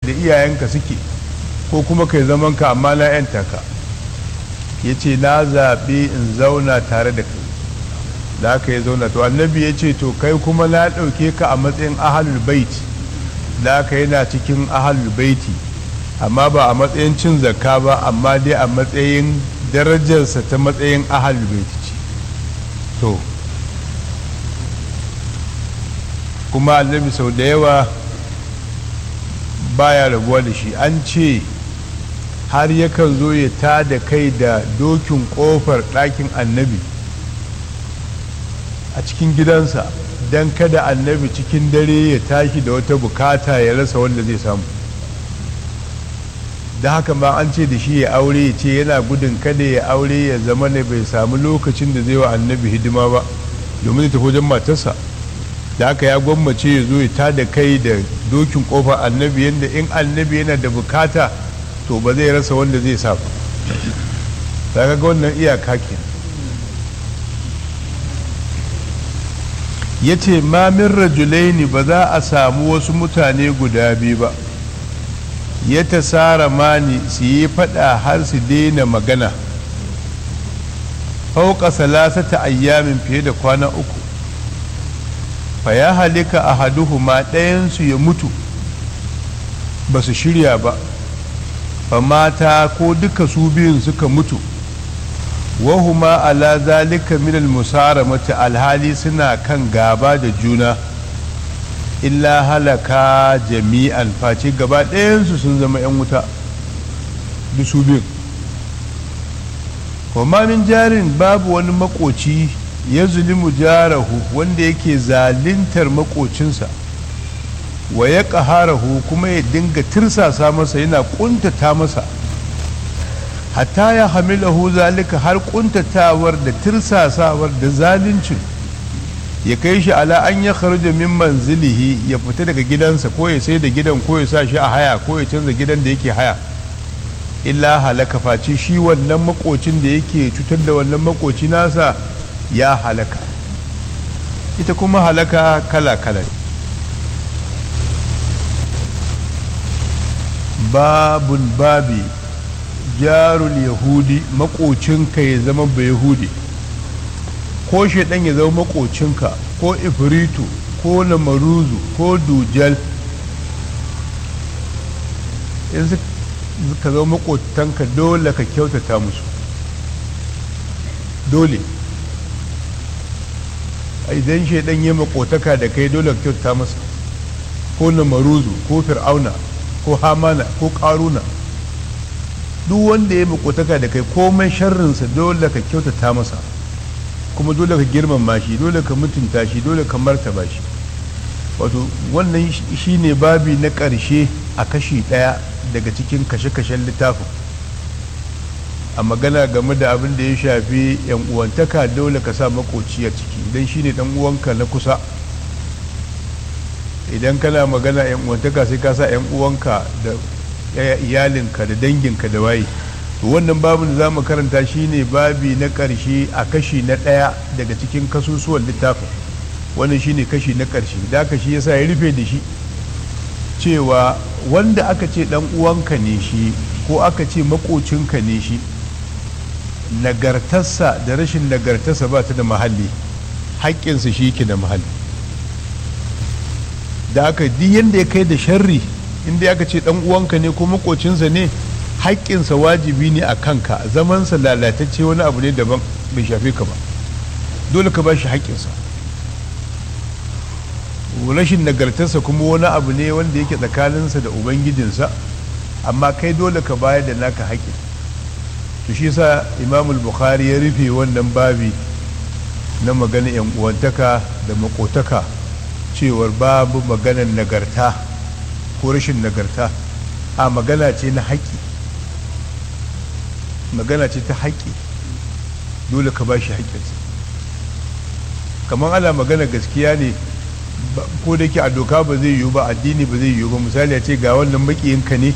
da iyayenka suke ko kuma kai zaman ka amma na yanta ka ya ce na zaɓi in zauna tare da kai da aka ya zauna to annabi ya ce to kai kuma na ɗauke ka a matsayin ahalul baiti da aka yana cikin ahalul baiti amma ba a matsayin cin zakka ba amma dai a matsayin darajarsa ta matsayin ahalul baiti ce to kuma annabi sau da yawa baya rabuwa da shi an ce har yakan zo ya ta da kai da dokin kofar ɗakin annabi a cikin gidansa don kada annabi cikin dare ya tashi da wata bukata ya rasa wanda zai samu da haka ma an ce da shi ya aure ya ce yana gudun kada ya aure ya zama ne bai samu lokacin da zai wa annabi hidima ba domin ya tafi wajen matarsa da haka ya gwammace ya zo ya ta da kai da dokin kofar annabi yadda in annabi yana da bukata to ba zai rasa wanda zai sa ba ga wannan iyaka ke ya ce mamin rajulaini ba za a samu wasu mutane guda biyu ba ya ta tsara mani su yi fada har su daina magana fauka salasata ayyamin fiye da kwana uku fa ya halika a haduhuma ɗayansu ya mutu ba su shirya ba fa mata ko duka su biyun suka mutu wahuma ala zalika minal musaramati alhali suna kan gaba da juna illa halaka jami'an face gaba ɗayansu sun zama 'yan wuta da su biyun wa min jarin babu wani makoci ya zulimu jarahu wanda yake zalintar makocinsa wa ya ƙaharahu kuma ya dinga tirsasa masa yana ƙuntata masa hatta ya hamilahu zalika har ƙuntatawar da tirsasawar da zalincin ya kai shi ala an ya kharja min manzilihi ya fita daga gidansa ko ya sai da gidan ko ya sa shi a haya ko ya canza gidan da yake haya illa halaka face shi wannan makocin da yake cutar da wannan makoci nasa ya halaka ita kuma halaka kala-kala babun babi jarul yahudi makocinka ya zama ba yahudi ko shaidan ya zama makocinka ko ifritu ko lamaruzu ko dujal in ka zama makotanka dole ka kyautata musu dole idan shaidan ya makotaka da kai dole ka kyautata masa ko lamaruzu ko fir'auna ko hamana ko karuna duk wanda ya makotaka da kai komai sharrinsa dole ka kyautata masa kuma dole ka girmama shi dole ka mutunta shi dole ka martaba shi wato wannan shi ne babi na ƙarshe a kashi ɗaya daga cikin kashe-kashen littafin a magana game da abin da ya shafi yan uwantaka dole ka sa makoci a ciki idan shi ne uwanka na kusa idan kana magana yan uwantaka sai ka sa yan uwanka da iyalinka da danginka da waye to wannan babin da za mu karanta shine babi na ƙarshe a kashi na ɗaya daga cikin kasusuwan littafin wannan shine kashi na ƙarshe da aka shi yasa ya rufe da shi cewa wanda aka ce ɗan uwanka ne shi ko aka ce makocinka ne shi nagartarsa da rashin nagartarsa ba ta da mahalli haƙƙinsa shi ke da mahalli da aka di yadda ya kai da sharri inda aka ce ɗan uwanka ne ko makocinsa ne haƙƙinsa wajibi ne a kanka zamansa lalatacce wani abu ne daban bai shafe ka ba dole ka ba shi haƙƙinsa rashin nagartarsa kuma wani abu ne wanda yake tsakaninsa da ubangijinsa amma kai dole ka bayar da naka haƙƙin to shi sa imamul bukhari ya rufe wannan babi na magana yan uwantaka da makotaka cewar babu maganar nagarta ko rashin nagarta a magana ce na haƙƙi magana ce ta haƙƙi dole ka ba shi haƙƙinsa kamar ana magana gaskiya ne ko da ke a doka ba zai yiwu ba addini ba zai yiwu ba misali a ce ga wannan makiyinka ne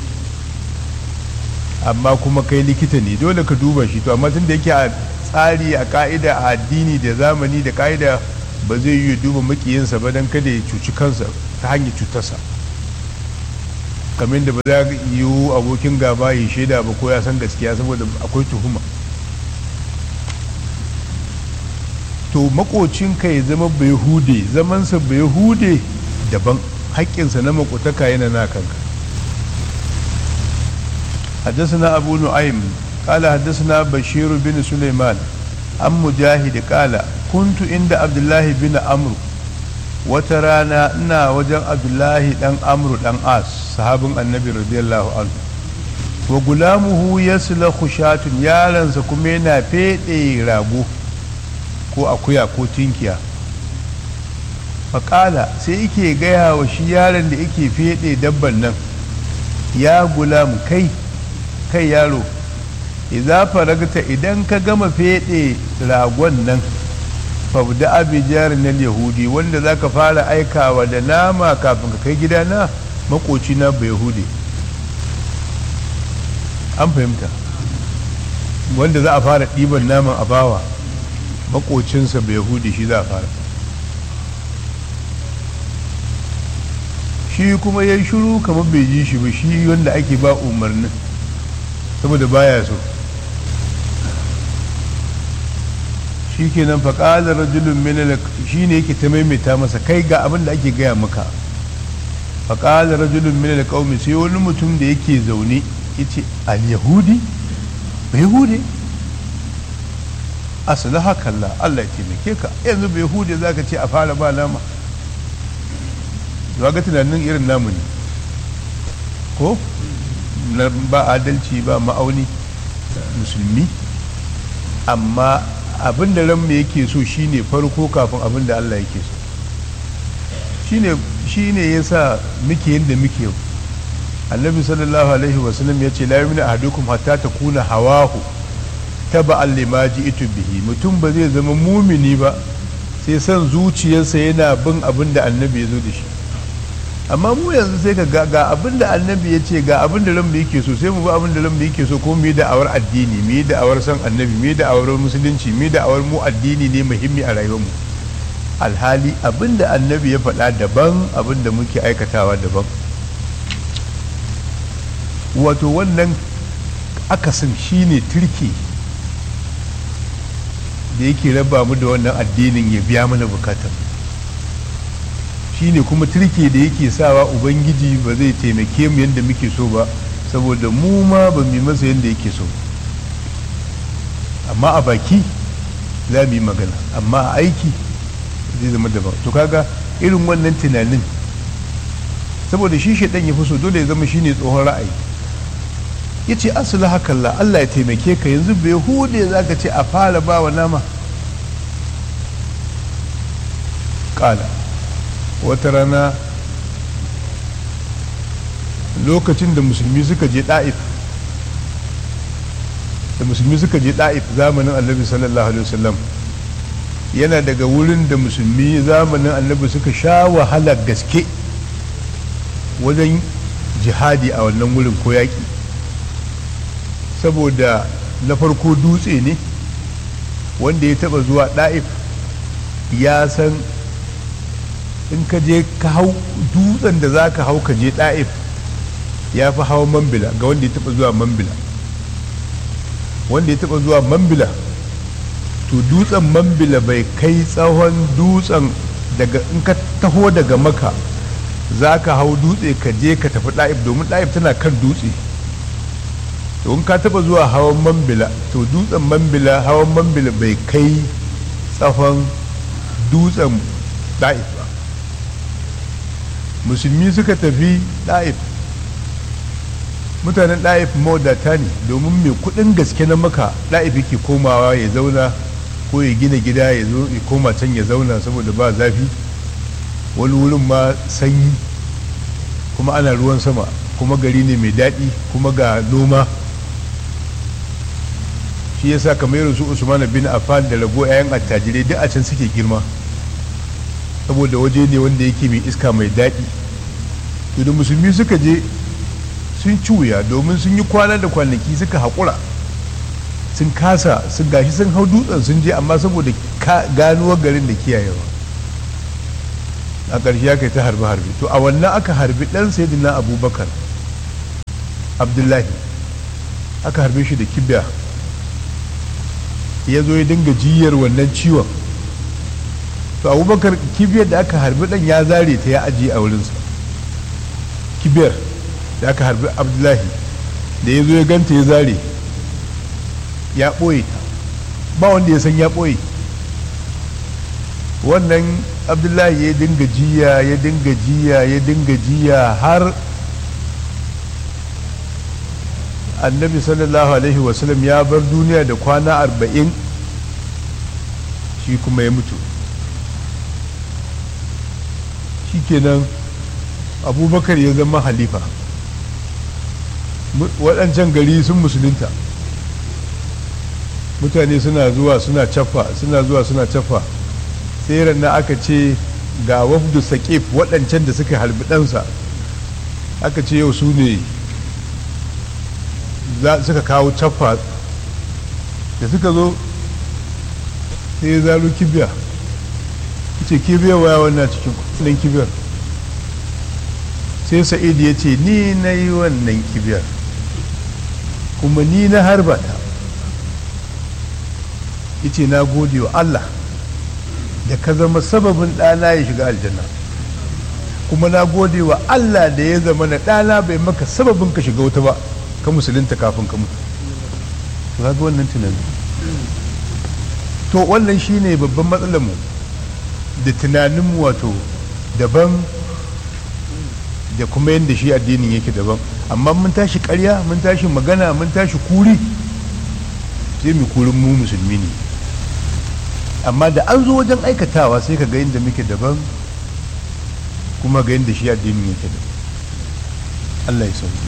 amma kuma kai likita ne dole ka duba shi to amma tun da yake a tsari a ka'ida a addini da zamani da ka'ida ba zai yiwu duba makiyinsa ba don kada ya cuci kansa ta hanyar cutarsa kamar da ba za yiwu abokin gaba ya shaida ba ko ya san gaskiya saboda akwai tuhuma to makocinka ya zama bai hude zamansa bai hude daban haƙƙinsa na makotaka yana na kanka حدثنا أبو نعيم قال حدثنا بشير بن سليمان عن مجاهد قال كنت عند عبد الله بن عمرو وترانا إنا وجن عبد الله دان عمرو دان آس صحاب النبي رضي الله عنه وغلامه يسلخ شاة يالنsa kuma yana feɗe rago ko akuya ko tinkiya faƙala sai yake gaya wa shi yaron da yake feɗe dabban nan ya gulamu kai kai yaro idza faragta idan ka gama feɗe ragon nan fabda abijar na yahudi wanda za ka fara aikawa da nama kafin ka kai gidana makoci na bai yahudi an fahimta wanda za a fara ɗiban naman a bawa makocinsa bai yahudi shi za a fara shi kuma ya shiru kamar bai ji shi ba shi wanda ake ba umarnin saboda baya so shi kenan faƙalar rajulun minal shi ne yake ta maimaita masa kai ga abin da ake gaya maka faƙalar rajulun minal ƙaumi sai wani mutum da yake zaune ya ce al-yahudi ba yahudi asalaha kalla Allah ya taimake ka yanzu ba yahudi za ka ce a fara ba nama zuwa ga tunanin irin namu ne ko ba adalci ba ma'auni musulmi amma abin da ranmu yake so shine farko kafin abin da Allah yake so shine shine yasa muke yadda muke annabi sallallahu alaihi wasallam ya ce la yumina ahadukum hatta takuna hawahu taba allima ji'tu bihi mutum ba zai zama mumini ba sai san zuciyarsa yana bin abin da annabi ya zo da shi amma mu yanzu sai ka ga abin da annabi ya ce ga abin da ranmu yake so sai mu bi abin da ranmu yake so ko mu yi da'awar addini mu yi da'awar san annabi mu yi da'awar musulunci mu yi da'awar mu addini ne muhimmi a rayuwarmu alhali abin da annabi ya faɗa daban abin da muke aikatawa daban wato wannan akasin shine turki da yake raba mu da wannan addinin ya biya mana bukatar shine kuma turke da yake sawa ubangiji ba zai taimake mu yadda muke so ba saboda mu ma ba mu masa yadda yake so amma a baki za mu yi magana amma a aiki zai zama daban to kaga irin wannan tunanin saboda shi shaidan ya fi so dole ya zama shine tsohon ra'ayi ya ce asali hakalla Allah ya taimake ka yanzu bai hude za ka ce a fara ba wa nama ƙala wata rana lokacin da musulmi suka je ɗa'if da musulmi suka je ɗa'if zamanin annabi sallallahu alaihi wasallam yana daga wurin da musulmi zamanin annabi suka sha wahalar gaske wajen jihadi a wannan wurin ko yaƙi saboda na farko dutse ne wanda ya taba zuwa ɗa'if ya san in ka je ka hau dutsen da za ka hau ka je ɗa'if ya fi hawa mambila ga wanda ya taba zuwa mambila wanda ya taba zuwa mambila to dutsen mambila bai kai tsawon dutsen daga in ka taho daga maka za ka hau dutse ka je ka tafi ɗa'if domin ɗa'if tana kan dutse in ka taba zuwa hawan mambila to dutsen mambila hawan mambila bai kai tsawon dutsen ɗa'if ba musulmi suka tafi ɗa'if mutanen ɗa'if mawadata ne domin mai kuɗin gaske na maka ɗa'if yake komawa ya zauna ko ya gina gida ya zo ya koma can ya zauna saboda ba zafi wani wurin ma sanyi kuma ana ruwan sama kuma gari ne mai daɗi kuma ga noma shi yasa kamar irin su usman bin affan da rago 'ya'yan attajirai duk a can suke girma saboda waje ne wanda yake mai iska mai daɗi to da musulmi suka je sun ci wuya domin sun yi kwana da kwanaki suka haƙura sun kasa sun gashi sun hau dutsen sun je amma saboda ganuwar garin da kiyayewa a ƙarshe ya kai ta harbe harbe to a wannan aka harbi ɗan sayyidina abubakar abdullahi aka harbe shi da kibiya ya zo ya dinga jiyar wannan ciwon to abubakar kibiyar da aka harbi dan ya zare ta ya ajiye a wurinsa kibiyar da aka harbi abdullahi da ya zo ya ganta ya zare ya ɓoye ta ba wanda ya san ya ɓoye wannan abdullahi ya dinga jiya ya dinga jiya ya dinga jiya har annabi sallallahu alaihi wasallam ya bar duniya da kwana arba'in shi kuma ya mutu shikenan abubakar ya zama halifa waɗancan gari sun musulunta mutane suna zuwa suna cafa suna zuwa suna cafa sai na aka ce ga wafdu saƙif waɗancan da suka halbi ɗansa aka ce yau su ne suka kawo cafa da suka zo sai ya zalo kibiya ce kibiyar waya wannan cikin kudin kibiyar sai sa'id ya ce ni na yi wannan kibiyar kuma ni na harba ta ce na gode wa Allah da ka zama sababin ɗana ya shiga aljanna kuma na gode wa Allah da ya zama na ɗana bai maka sababin ka shiga wuta ba ka musulunta kafin ka mutu to ga wannan tunani to wannan shine babban matsalar mu da tunanin wato daban da kuma yadda shi addinin yake daban amma mun tashi karya mun tashi magana mun tashi kuri sai mu kurin mu musulmi ne amma da an zo wajen aikatawa sai ka ga yadda muke daban kuma ga yadda shi addinin yake daban Allah ya sauki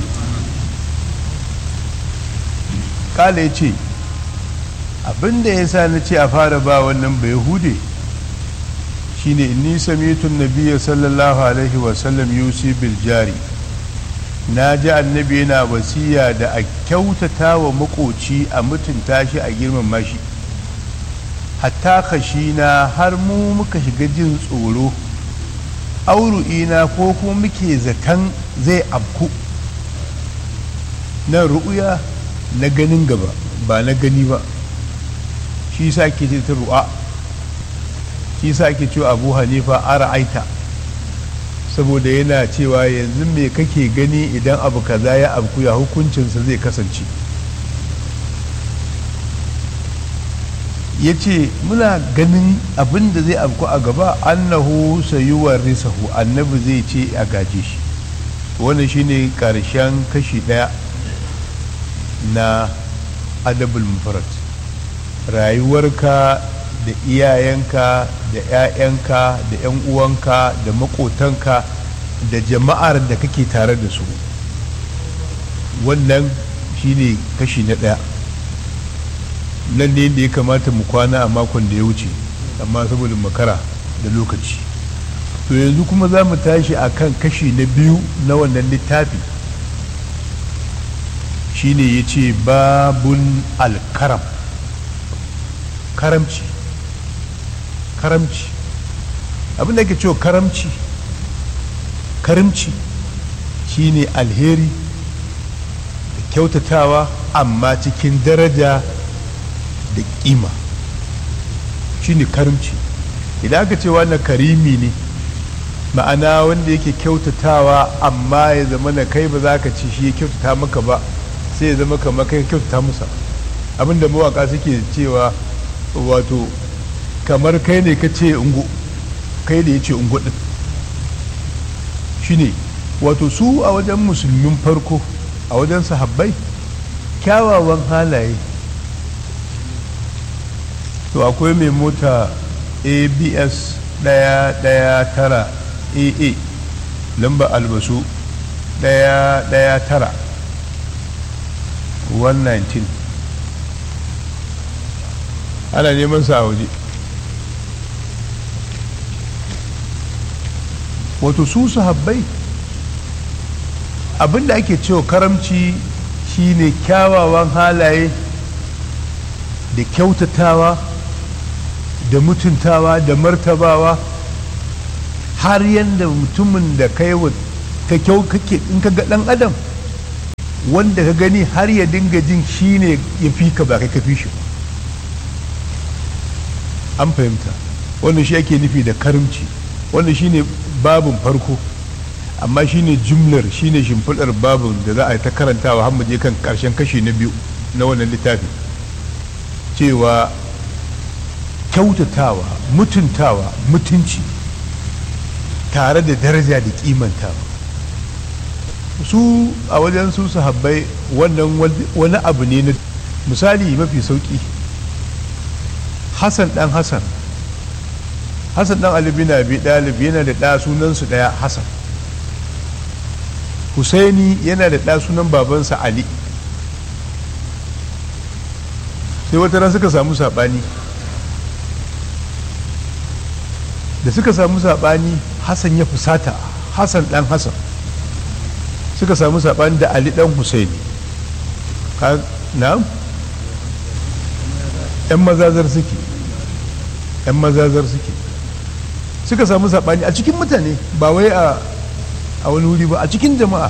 kala ya ce abinda ya sa na ce a fara ba wannan bai hude shine inni samitun nabiya sallallahu alaihi wasallam yusi bil jari na ji annabi yana wasiya da a kyautata wa makoci a mutunta shi a girmama shi hatta na har mu muka shiga jin tsoro auru'ina ko kuma muke zaton zai abku na ru'uya na ganin gaba ba na gani ba shi sa ke ce ta ru'a shi sa ake cewa abu hanifa ara aita saboda yana cewa yanzu me kake gani idan abu kaza ya abku ya hukuncinsa zai kasance ya ce muna ganin abin da zai abku a gaba annahu sayuwar risahu annabi zai ce a gaje shi wannan shine karshen kashi daya na adabul mufarad rayuwarka da iyayenka da 'ya'yanka da 'yan uwanka da makotanka da jama'ar da kake tare da su wannan shine kashi na ɗaya nan ne da ya kamata mu kwana a makon da ya wuce amma saboda makara da lokaci to yanzu kuma za mu tashi a kan kashi na biyu na wannan littafi shine ya ce babun alkaram karamci karamci abinda ake cewa karamci karimci shine alheri da kyautatawa amma cikin daraja da kima shine karimci idan aka ce wannan karimi ne ma'ana wanda yake kyautatawa amma ya zama na kai ba za ka ci shi ya kyautata maka ba sai ya zama kamar kai kyautata musa abinda mawaka suke cewa wato kamar kai ne ka ce ungo kai da ya ce ungo din shine wato su a wajen musulmin farko a wajen sahabbai kyawawan halaye to akwai mai mota abs ɗaya ɗaya tara aa lamba albasu ɗaya ɗaya tara 119 ana neman sa a waje wato su sahabbai abinda ake cewa karamci shine kyawawan halaye da kyautatawa da mutuntawa da martabawa har yadda mutumin da kai ta kyau kake in ka ga dan adam wanda ka gani har ya dinga jin shi ne ya fi ka ba kai ka fi shi ba an fahimta wannan shi ake nufi da karimci wannan shi ne babin farko amma shi ne jumlar shi ne shimfiɗar babin da za a yi ta karantawa har je kan ƙarshen kashi na biyu na wannan littafi cewa kyautatawa mutuntawa mutunci tare da daraja da kimantawa su a wajen su sahabbai wannan wani abu ne na misali mafi sauki hassan dan hassan hassan dan alibi na bi dalib yana da ɗa sunansu ɗaya hassan husaini yana da ɗa sunan babansa ali sai wata ran suka samu saɓani da suka samu saɓani hassan ya fusata hassan dan hassan suka samu saɓani da ali dan husaini na yan mazazar suke yan mazazar suke suka samu saɓani a cikin mutane ba wai a wani wuri ba a cikin jama'a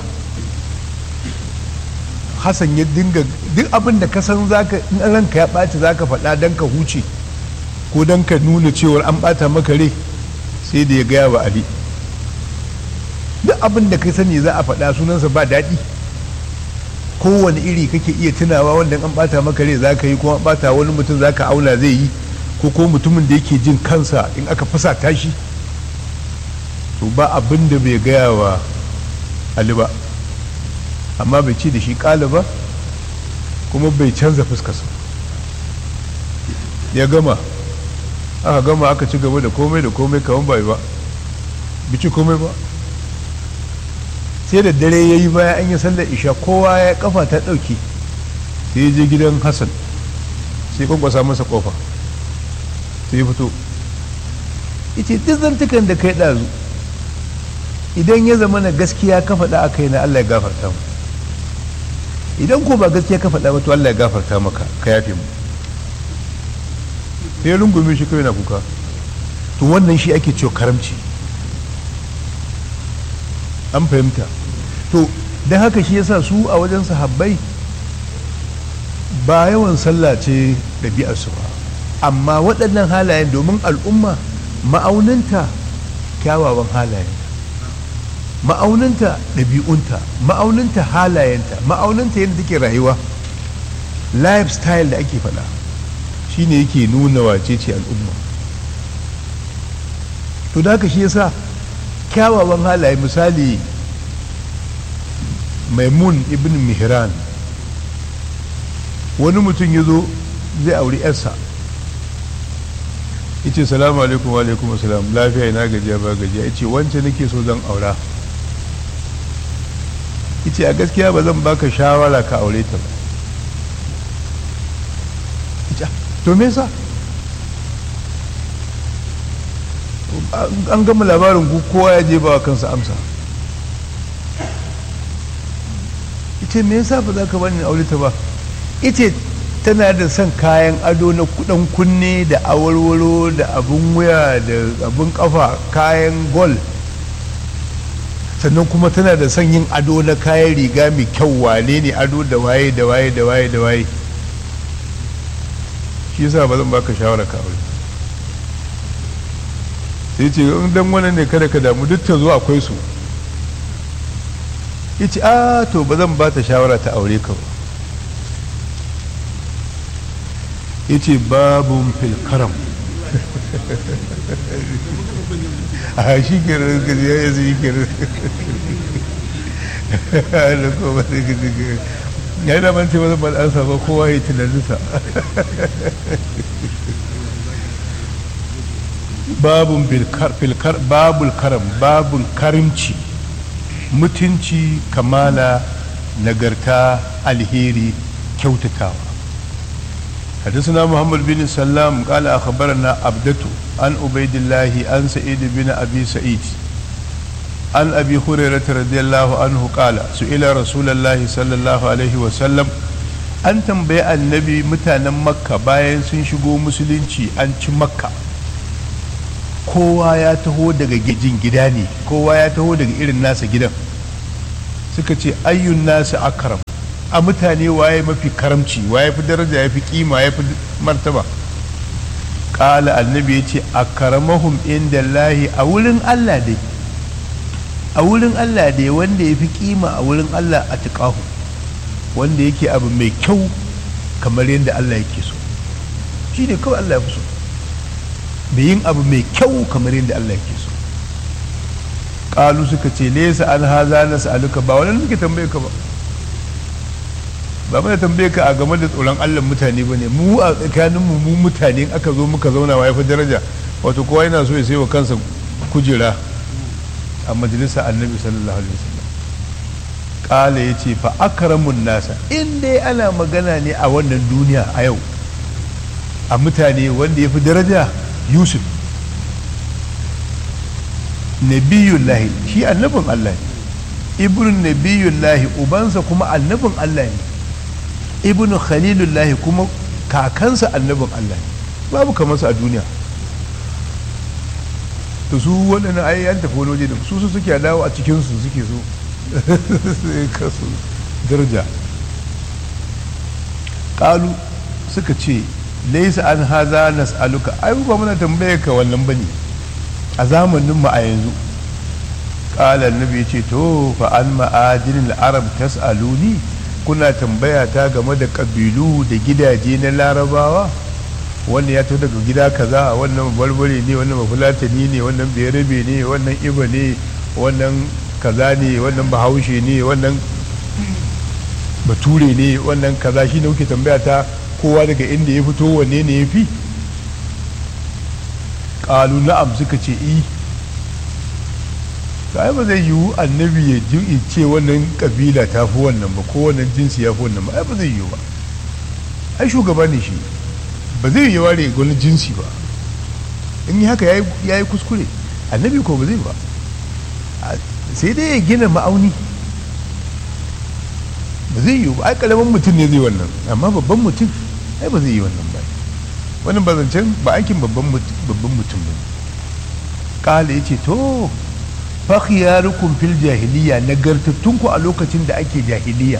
hassan ya dinga duk abin da ka san zaka in ranka ya ɓaci zaka faɗa don ka huce ko don ka nuna cewar an ɓata maka rai sai da ya gaya wa ali duk abin da ka sani za a faɗa sunansa ba daɗi kowane iri kake iya tunawa wanda an ɓata maka rai za ka yi ko an ɓata wani mutum za ka auna zai yi ko ko mutumin da yake jin kansa in aka fasa tashi to ba abin da bai gaya wa ali ba amma bai ce da shi ƙala ba kuma bai canza fuskarsa ya gama aka gama aka ci gaba da komai da komai kawan bai ba bici komai ba sai da dare ya yi baya an yi sallar isha kowa ya kafa ta ɗauki sai ya je gidan hassan sai kwankwasa masa kofa sai ya fito ita duk zantukan da kai ɗazu idan ya zama na gaskiya ka faɗa a kai na allah ya gafarta mu idan ko ba gaskiya ka faɗa ba to allah ya gafarta maka ka yafe mu sai ya rungume shi kawai na kuka to wannan shi ake cewa karamci an fahimta to don haka shi yasa su a wajen sahabbai ba yawan sallah ce ɗabi'arsu ba amma waɗannan halayen domin al'umma ma'auninta kyawawan halayen ma'auninta ɗabi'unta ma'auninta halayenta ma'auninta yadda take rayuwa lifestyle da ake faɗa shine yake nuna wace ce al'umma to da haka shi yasa kyawawan halaye misali maimun ibn mihran wani mutum ya zo zai auri yarsa ya ce salamu alaikum wa alaikum salam lafiya ina gajiya ba gajiya ya ce wancan nake so zan aura ya ce a gaskiya ba zan baka shawara ka aure ta ba to me yasa an gama labarin ku kowa ya je ba kansa amsa ita me yasa ba za ka bani aure ta ba ita tana da son kayan ado na kudan kunne da awarwaro da abun wuya da abun kafa kayan gol sannan kuma tana da son yin ado na kayan riga mai kyau wane ne ado da waye da waye da waye da waye shi yasa ba zan baka shawara ka aure sai ce in dan wannan ne kada ka damu duk ta zo akwai su ya ce a to ba zan ba ta shawara ta aure ka ba ya ce babun filkaram a shi kenan ka ya yi zai kenan da kuma sai ka ji ya yi daman ce wani bal'ansa ba kowa ya tunaninsa babun filkar babul karam babul karimci mutunci kamala nagarta alheri kyautatawa حدثنا محمد بن سلام قال أخبرنا عبدة عن عبيد الله عن سعيد بن أبي سعيد عن أبي هريرة رضي الله عنه قال سئل رسول الله صلى الله عليه وسلم an tambayi annabi mutanen makka bayan sun shigo musulunci an ci makka kowa ya taho daga gijin gida ne kowa ya taho daga irin nasa gidan suka ce ayyun nasu akaram a mutane waye mafi karamci waye fi daraja ya fi kima ya fi martaba ƙala annabi ya ce a karamahum inda lahi a wurin allah dai a wurin allah dai wanda ya fi kima a wurin allah a tuƙahu wanda yake abu mai kyau kamar yadda allah yake so shi ne kawai allah ya fi so mai yin abu mai kyau kamar yadda allah yake so ƙalu suka ce lesa an haza na sa'aluka ba wani muke tambaye ka ba ba mana tambaye ka a game da tsoron allah mutane ba ne mu a tsakaninmu mu mutane aka zo muka zauna wa ya fi daraja wato kowa yana so ya sai wa kansa kujera a majalisa annabi sallallahu alaihi wasallam kala ya ce fa akramun nasa in dai ana magana ne a wannan duniya a yau a mutane wanda ya fi daraja yusuf nabiyullahi shi annabin allah ne ibn nabiyullahi ubansa kuma annabin allah ne ibn khalilullahi kuma kakansa annabin Allah babu kamar su a duniya to su waɗannan ai an tafi wani waje da su su suke dawo a cikin su suke so kasu daraja ƙalu suka ce laisa an haza nas'aluka ai ba muna tambaye ka wannan bane a zamanin mu a yanzu qala annabi ce to fa an ma'adinil arab tas'aluni kuna tambaya ta game da ƙabilu da gidaje na larabawa wannan ya to daga gida kaza wannan barbare ne wannan mafulatani ne wannan berabe ne wannan iba ne wannan kaza ne wannan bahaushe ne wannan bature ne wannan kaza shi ne kuke tambaya ta kowa daga inda ya fito wanne ne ya fi ƙalu na'am suka ce i ai ba zai yiwu annabi ya ji ce wannan kabila ta fi wannan ba ko wannan jinsi ya fi wannan ba ai ba zai yiwu ba ai shugaba ne shi ba zai yi ware wani jinsi ba in yi haka ya yi kuskure annabi ko ba zai ba sai dai ya gina ma'auni ba zai yiwu ba ai karamin mutum ne zai wannan amma babban mutum ai ba zai yi wannan ba wannan ba zancen ba aikin babban mutum ba kala ya ce to fakhiyarukum fil jahiliya nagartattunku a lokacin da ake jahiliya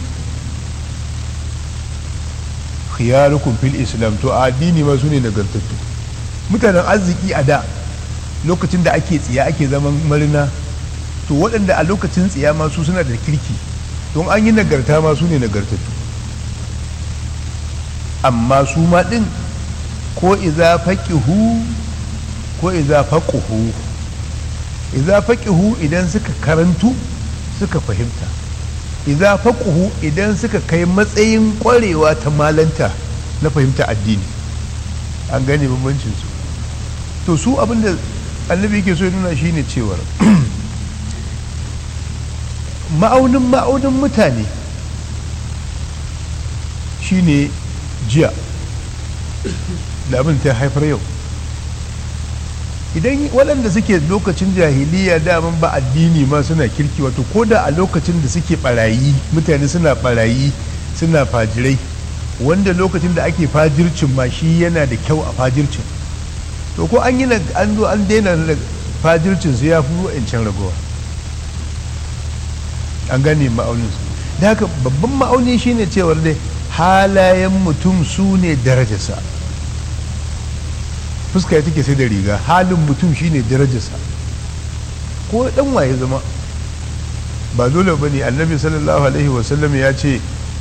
khiyarukum fil islam to a addini ma su ne nagartattu mutanen arziki a da lokacin da ake tsiya ake zaman marina to waɗanda a lokacin tsiya ma su suna da kirki don an yi nagarta ma su ne nagartattu amma su ma ɗin ko iza faqihu ko iza faquhu iza faqihu idan suka karantu suka fahimta iza faquhu idan suka kai matsayin kwarewa ta malanta na fahimta addini an gane bambancin su to su abinda annabi yake so ya nuna shine cewar ma'aunin ma'aunin mutane shine jiya da abin ta haifar yau idan waɗanda suke lokacin jahiliya daman ba addini ma suna kirki wato ko da a lokacin da suke barayi mutane suna barayi suna fajirai wanda lokacin da ake fajircin ma shi yana da kyau a fajircin to ko an yi an zo an daina fajircin su ya fi wa'ancan ragowa an gane ma'aunin su da haka babban ma'auni shine cewar dai halayen mutum su ne darajarsa fuska take sai da riga halin mutum shine darajarsa ko dan waye zama ba dole ba ne annabi sallallahu alaihi wasallam ya ce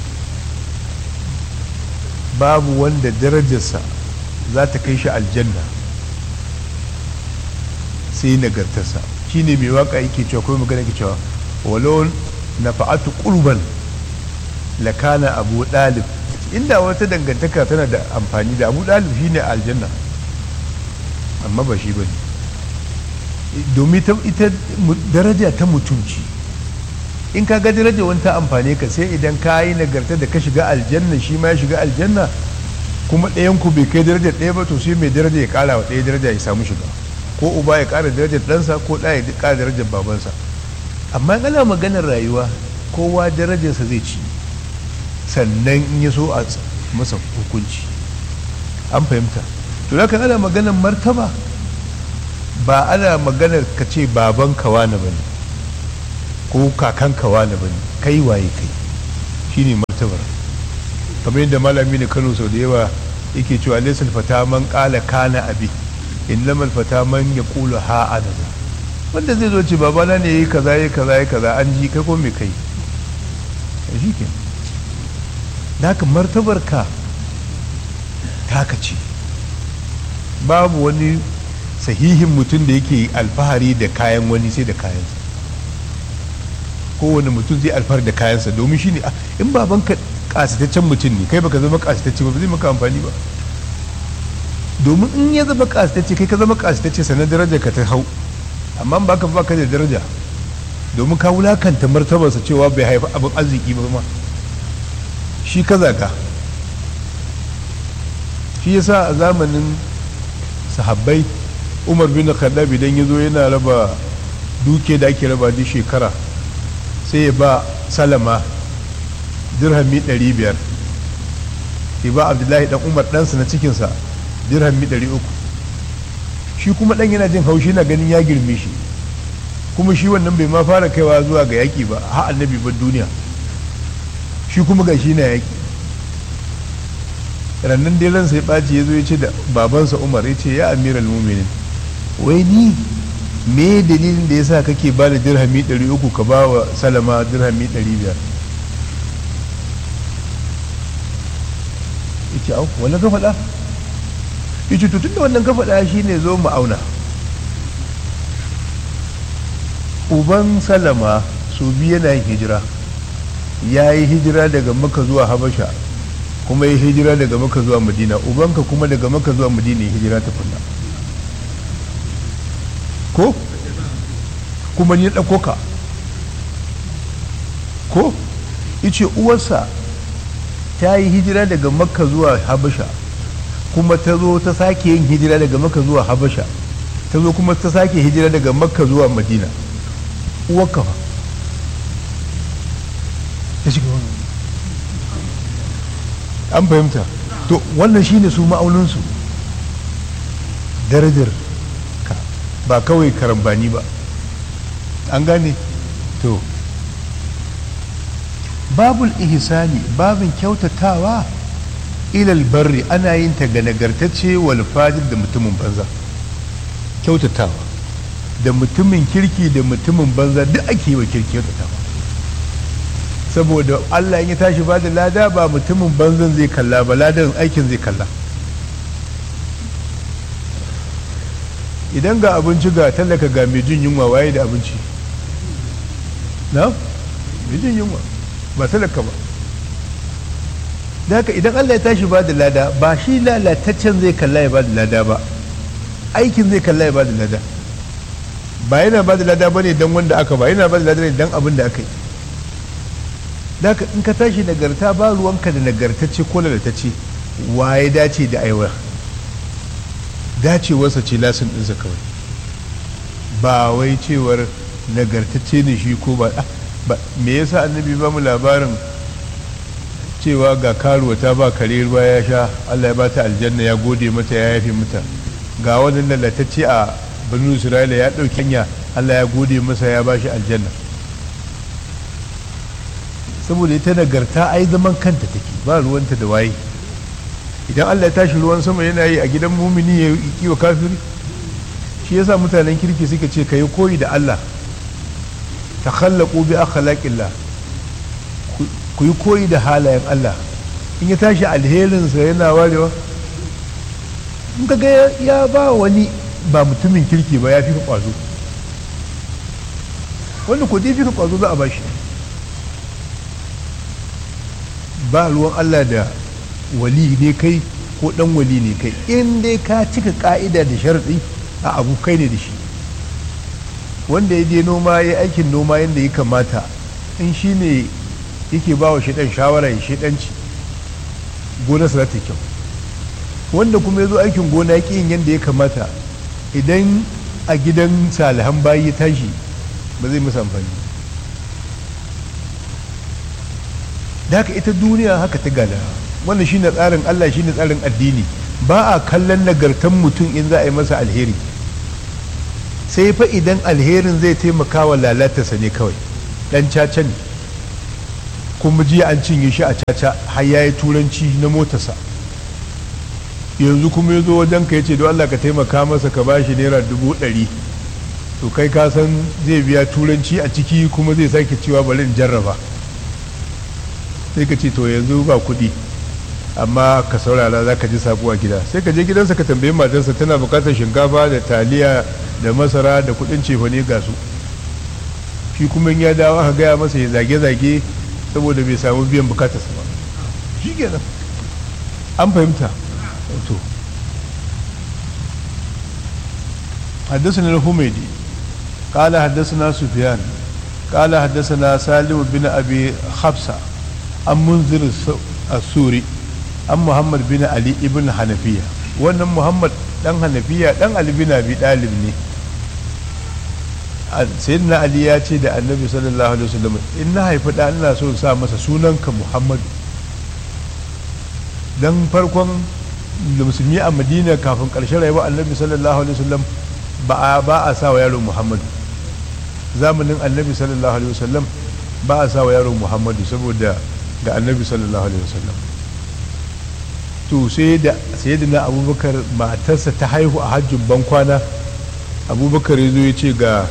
babu wanda darajarsa za ta kai shi aljanna sai nagartarsa shine mai waka yake cewa kuma magana yake cewa walau na fa'atu qurban lakana abu dalib inda wata dangantaka tana da amfani da abu dalib shine aljanna amma ba shi ba ne domin ita daraja ta mutunci in ka ga daraja wani ta amfane ka sai idan ka yi nagarta da ka shiga aljanna shi ma ya shiga aljanna kuma ɗayan ku bai kai darajar ɗaya ba to sai mai daraja ya ƙara wa ɗaya daraja ya samu shiga ko uba ya ƙara darajar ɗansa ko ɗa ya ƙara darajar babansa amma ana maganar rayuwa kowa darajarsa zai ci sannan in ya so a masa hukunci an fahimta to da ana maganar martaba ba ana maganar ka ce baban kawana ba ne ko kakan kawana ba ne kai waye kai shine tabar kamar yadda malami ne kano sau da yawa yake cewa laisal fata man kala kana abi in lamal fata man ya kula ha adada wanda zai zo ce babana ne yayi kaza yayi kaza yayi kaza an ji kai ko me kai shi ke da haka martabar ka taka ce babu wani sahihin mutum da yake alfahari da kayan wani sai da kayansa kowane mutum zai alfahari da kayansa domin shine in babanka kasitaccen mutum ne kai baka zama kasitacce ba zai maka amfani ba domin in ya zama kasitacce kai ka zama kasitacce sanar daraja ka ta hau amma ba ka baka da daraja domin ka wulakanta martabarsa cewa bai haifi abin arziki ba ma shi ka zaga shi yasa a zamanin sahabbai umar bin khattab idan ya zo yana raba duke da ake raba duk shekara sai ya ba salama dirhami 500 ya ba abdullahi dan umar ɗansa na cikinsa dirhami 300 shi kuma ɗan yana jin haushi na ganin ya girme shi kuma shi wannan bai ma fara kaiwa zuwa ga yaƙi ba ha annabi ba duniya shi kuma ga shi na yaƙi rannan dai ransa ya ɓaci ya zo ya ce da babansa umar ya ce ya amiral muminin wai ni me dalilin da ya sa kake ba da dirhami 300 ka ba wa salama dirhami 500 ya ce au wannan ka faɗa ya ce tutun da wannan ka faɗa shi ne zo mu auna uban salama su biyu yana yin hijira ya yi hijira daga maka zuwa habasha kuma ya hijira daga maka zuwa madina ubanka kuma daga maka zuwa madina ya hijira ta kunna ko kuma ni ɗauko ka ko ice uwarsa ta yi hijira daga makka zuwa habasha kuma ta zo ta sake yin hijira daga makka zuwa habasha ta zo kuma ta sake hijira daga makka zuwa madina uwarka fa ta shiga wani an fahimta to wannan shine su ma'auninsu darajar ka ba kawai karambani ba an gane to babul ihsani babin kyautatawa ilal barri ana yin ta ga nagartacce wal fajir da mutumin banza kyautatawa da mutumin kirki da mutumin banza duk ake yi wa kirki kyautatawa saboda Allah ya tashi ba da lada ba mutumin banzan zai kalla ba ladan aikin zai kalla idan ga abinci ga talaka ga mai jin yunwa waye da abinci na mai jin yunwa ba talaka ba da haka idan Allah ya tashi ba da lada ba shi lalataccen zai kalla ya ba da lada ba aikin zai kalla ya ba da lada ba yana ba da lada ba ne don wanda aka ba yana ba da lada ne don abin da aka yi da haka in ka tashi nagarta ba ruwanka da nagartacce ko lalatacce waye dace da aiwa dacewarsa ce lasin ɗinsa kawai ba wai cewar nagartacce ne shi ko ba me yasa annabi ba mu labarin cewa ga karuwa ta ba kare ruwa ya sha allah ya ba ta aljanna ya gode mata ya yafe mata ga wannan lalatacce a birnin isra'ila ya ɗauki hanya allah ya gode masa ya ba shi aljanna saboda ita nagarta ai zaman kanta take ba ruwanta da waye idan allah ya tashi ruwan sama yana yi a gidan mumini ya yi wa kafiri shi yasa mutanen kirki suka ce ka yi koyi da allah ta khallaku bi akhlaqillah ku yi koyi da halayen allah in ya tashi alherinsa yana warewa in ka ga ya ba wani ba mutumin kirki ba ya fi ka kwazo wanda ku fi ka kwazo za a bashi ba ruwan Allah da wali ne kai ko dan wali ne kai in dai ka cika ka'ida da sharɗi a abu kai ne da shi wanda ya je noma ya aikin noma yadda ya kamata in shi ne yake ba wa shaɗan shawara ya shaɗanci gonarsa za ta kyau wanda kuma ya zo aikin gona ya yin yadda ya kamata idan a gidan salihan bayi ya tashi ba zai musu amfani da haka ita duniya haka ta gada wannan shine tsarin Allah shine tsarin addini ba a kallon nagartan mutum in za a yi masa alheri sai fa idan alherin zai taimaka wa lalatarsa ne kawai dan caca ne kuma jiya an cinye shi a caca har ya yi turanci na motarsa yanzu kuma ya zo wajen ka ya ce don Allah ka taimaka masa ka bashi naira dubu ɗari to kai ka san zai biya turanci a ciki kuma zai sake cewa bari in jarraba sai ka ce to yanzu ba kuɗi amma ka saurara za ka ji sabuwa gida sai ka je gidansa ka tambayi matarsa tana bukatar shinkafa da taliya da masara da kuɗin cefane ga su shi kuma ya dawo aka gaya masa ya zage-zage saboda bai samu biyan bukatarsa ba shi kenan an fahimta to حدثنا الحميدي قال حدثنا سفيان قال حدثنا سالم بن ابي خبسه عن منذر السوري عن محمد بن علي ابن حنفيه wannan muhammad dan hanafiya dan ali bin abi dalib ne sayyidina ali ya ce da annabi sallallahu alaihi wasallam in na haifi da ina so sa masa sunanka muhammadu dan farkon musulmi a madina kafin karshen rayuwar annabi sallallahu alaihi wasallam ba a sa wa yaro muhammadu zamanin annabi sallallahu alaihi wasallam ba a sa wa yaro muhammadu saboda ga annabi sallallahu alaihi wasallam to sai da sayyidina abubakar matarsa ta haihu a hajjin bankwana abubakar ya zo ya ce ga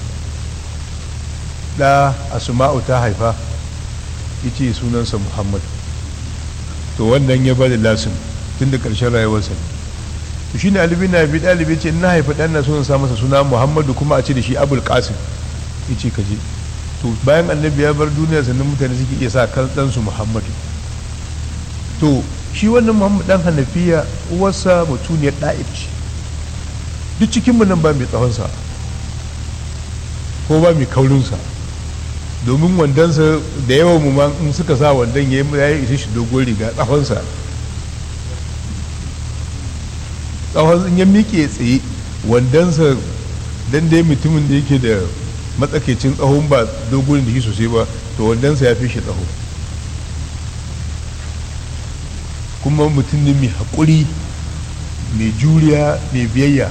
da asma'u ta haifa ya ce sunansa muhammad to wannan ya bada lasin tun da ƙarshen rayuwarsa to shi ne alibi na bi ɗalibi ce na haifa ɗan na sunan sa masa suna muhammadu kuma a ce da shi abul qasim ya ce ka je to bayan annabi ya bar duniya sannan mutane suke iya sa kan ɗansu muhammadu to shi wannan muhammad ɗan hanafiya uwarsa mutuniyar ɗa'ib ce duk cikinmu nan ba mai tsawonsa ko ba mai kaurinsa domin wandonsa da yawan mu in suka sa wandon ya yi isa shi dogon riga tsawonsa tsawon in ya miƙe tsaye wandonsa dan dai mutumin da yake da matsakaicin tsawon ba dogon da shi sosai ba to wandonsa ya fi shi tsaho kuma mutum ne mai haƙuri mai juriya mai biyayya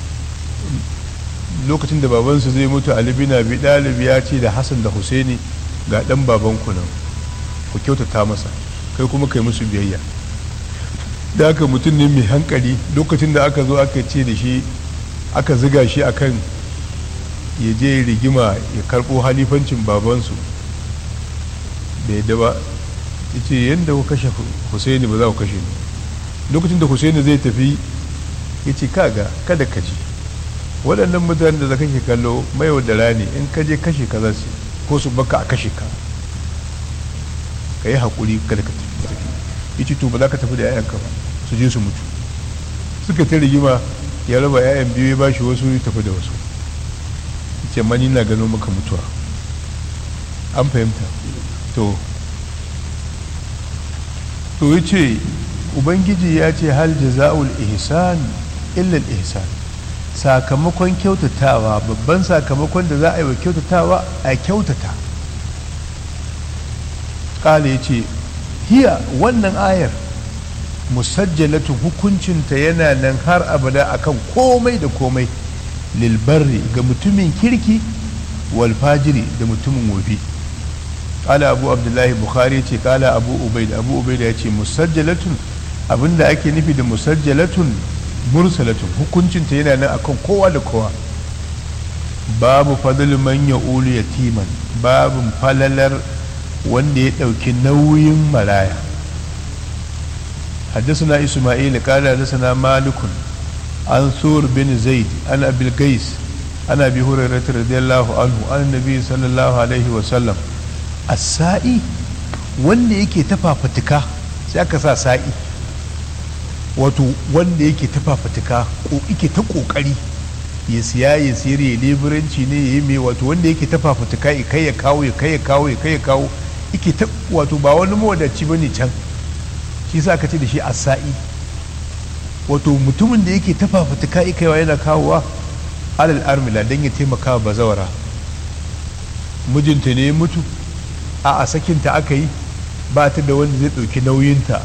lokacin da babansu zai mutu ali bin abi dalib ya ce da hassan da husaini ga dan baban ku nan ku kyautata masa kai kuma kai musu biyayya da aka mutum ne mai hankali lokacin da aka zo aka ce da shi aka ziga shi akan ya je rigima ya karbo halifancin babansu da ya daba ya ce yadda ku kashe husaini ba za ku kashe ni lokacin da husaini zai tafi ya ce kaga kada ka ji waɗannan mutanen da kake kallo mai da rani in ka je kashe ka za su ko su baka a kashe ka ka yi haƙuri kada ka tafi ya ce to ba za ka tafi da 'ya'yanka ba su je su mutu suka ta rigima ya raba 'ya'yan biyu ya ba shi wasu ya tafi da wasu ce mani na gano maka mutuwa an fahimta to to ya ce ubangiji ya ce hal jaza'ul ihsan illa ihsan sakamakon kyautatawa babban sakamakon da za a yi wa kyautatawa a kyautata ƙala ya ce hiya wannan ayar musajjalatu hukuncinta yana nan har abada akan komai da komai lilbarri ga mutumin kirki wal fajiri da mutumin wofi ƙala abu abdullahi bukhari ce ƙala abu ubaid abu ubaid ya ce musajjalatun abinda ake nufi da musajjalatun mursalatun hukuncinta yana nan akan kowa da kowa babu fadl man ya'ulu yatiman babu falalar wanda ya ɗauki nauyin maraya حدثنا إسماعيل قال حدثنا مالك عن ثور بن زيد عن أبي القيس عن أبي هريرة رضي الله عنه عن النبي صلى الله عليه وسلم السائي wanda yake tafafatika sai aka sa sa'i wato wanda yake tafafatika ko yake ta kokari ya siya ya siyar ya leburanci ne ya yi mai wato wanda yake tafafatika ya kai ya kawo ya kai ya kawo ya kai ya kawo yake ta wato ba wani mawadaci bane can shi sa aka ce da shi asa'i wato mutumin da yake tafafutuka ikaiwa yana kawowa alal armila don ya taimaka wa bazawara mijinta ne ya mutu a a sakinta aka yi ba ta da wanda zai ɗauki nauyinta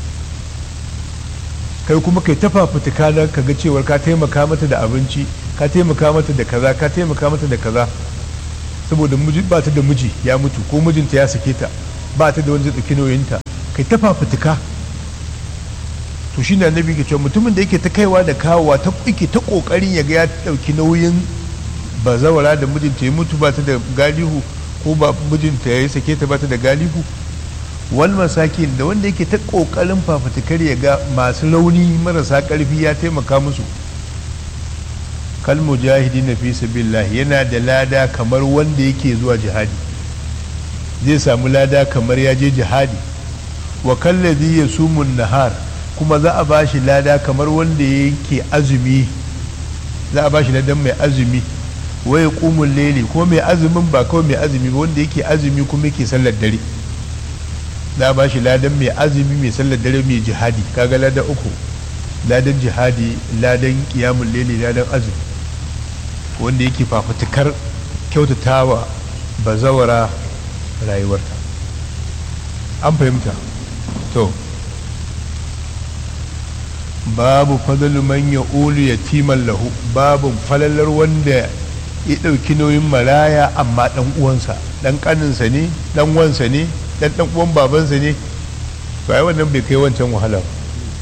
kai kuma kai tafafutuka nan ka ga cewar ka taimaka mata da abinci ka taimaka mata da kaza ka taimaka mata da kaza saboda ba ta da miji ya mutu ko mijinta ya sake ta ba ta da wanda zai ɗauki nauyinta kai ta fafutuka to shi ne annabi ke cewa mutumin da yake ta kaiwa da kawowa ta yake ta kokarin ya ga ya ɗauki nauyin bazawara da mijinta ya mutu ba ta da galihu ko ba mijinta ya yi sake ta ba ta da galihu wal masakin da wanda yake ta kokarin fafutukar ya ga masu rauni marasa karfi ya taimaka musu kal mujahidi na fi sabilillah yana da lada kamar wanda yake zuwa jihadi zai samu lada kamar ya je jihadi wa kallazi yasumun nahar kuma za a ba shi lada kamar wanda yake azumi za a ba shi ladan mai azumi waya kumun lele ko mai azumin ba kawai mai azumi ba wanda yake azumi kuma yake sallar dare za a ba shi ladan mai azumi mai sallar dare mai jihadi kaga ladan uku ladan jihadi ladan kiyamun lele ladan azumi wanda yake fafutukar kyautatawa bazawara rayuwarta an fahimta to babu fadalu man ya ulu yatiman lahu babu falalar wanda ya ɗauki nauyin maraya amma ɗan uwansa ɗan ƙaninsa ne ɗan wansa ne ɗan ɗan uwan babansa ne to ai wannan bai kai wancan wahala ba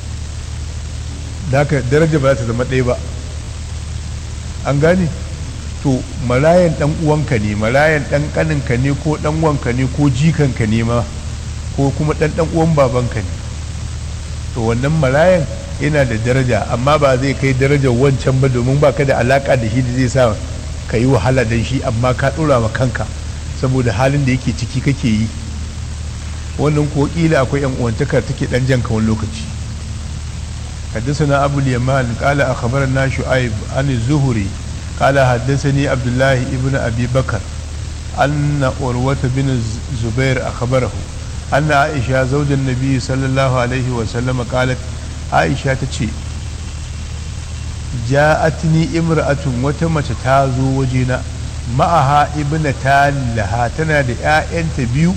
da haka daraja ba za ta zama ɗaya ba an gane to marayan ɗan uwanka ne marayan ɗan ƙaninka ne ko ɗan wanka ne ko jikanka ne ma ko kuma ɗan ɗan uwan babanka ne to wannan marayan yana da daraja amma ba zai kai darajar wancan ba domin ba ka da alaka da shi da zai sa ka yi wahala don shi amma ka ɗora wa kanka saboda halin da yake ciki kake yi wannan ko ƙila akwai yan uwantaka take ɗan jan wani lokaci حدثنا أبو اليمان قال أخبرنا شعيب عن الزهري قال حدثني عبد الله ابن أبي بكر أن أروة بن الزبير أخبره أن عائشة زوج النبي صلى الله عليه وسلم قالت aisha ta ce ja'atni imra'atun wata mace ta zo wajena ma'aha ibna laha tana da 'ya'yanta biyu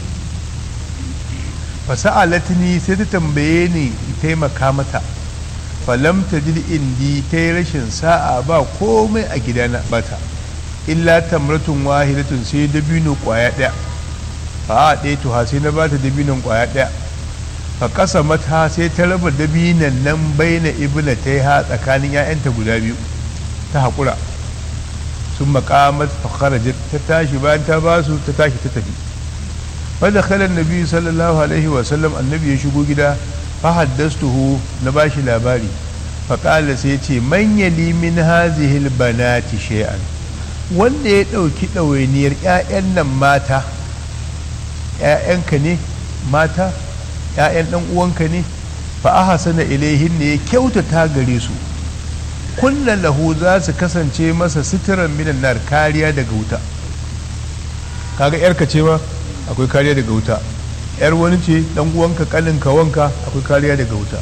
fasa'alatni sai ta tambaye ni taimaka mata falam ta ji indi ta yi rashin sa'a ba komai a gidana bata illa tamratun wahidatun sai dabino kwaya ɗaya fa a ɗaya tuha sai na bata dabinon kwaya ɗaya fa kasa mata sai ta raba dabinan nan baina ibna ta yi ha tsakanin 'ya'yanta guda biyu ta haƙura sun makamat fa kharajat ta tashi bayan ta ba su ta tashi ta tafi fa da khalan nabi sallallahu alaihi wa sallam annabi ya shigo gida fa haddastuhu na bashi labari fa qala sai ya ce man yali min hazihi albanati shay'an wanda ya dauki ɗawainiyar 'ya'yan nan mata 'ya'yanka ne mata ‘ya'yan ɗan uwanka ne fa aha sana ilaihin ne ya kyautata gare su kulla lahu za su kasance masa sitiran minan nar kariya daga wuta kaga yarka ce ma akwai kariya daga wuta yar wani ce ɗan uwanka kaninka wanka akwai kariya daga wuta